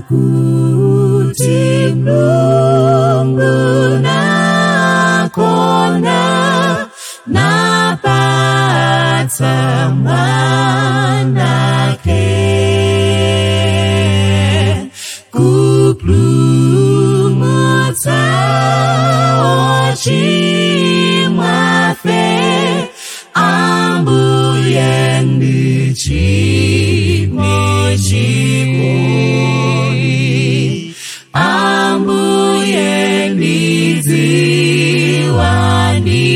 pakuti Mulungu nakonda napatsa mwanake kuplumutsa ochimwafe ambuye ndichimwechikoi ambuye ndidziwa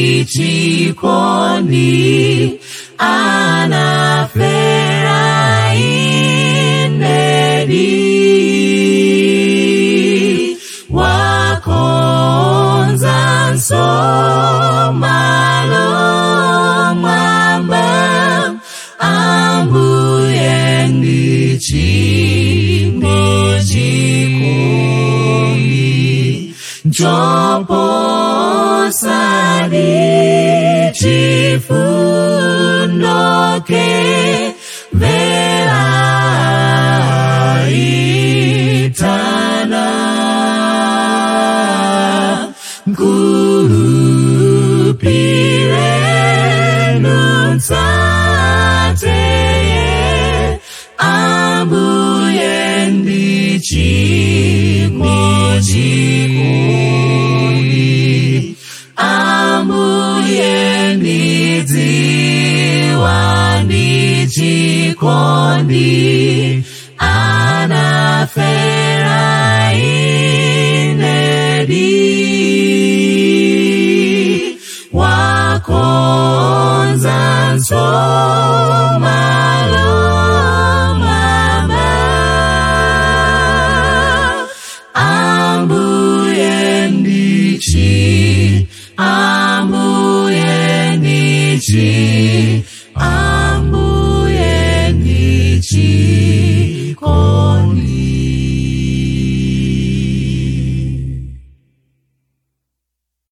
ndichikondi anafera inedi wakonza nsomalo mwamba ambuye ndichimwechikoi njoposadi chifundoke vera itana nkulupire nutsateye ambuye ndichimwechikoi ambuye ndidziwa ndichikondi anafera inedi wakonza nsomalo mama ambuye ndichi ambuye ndichi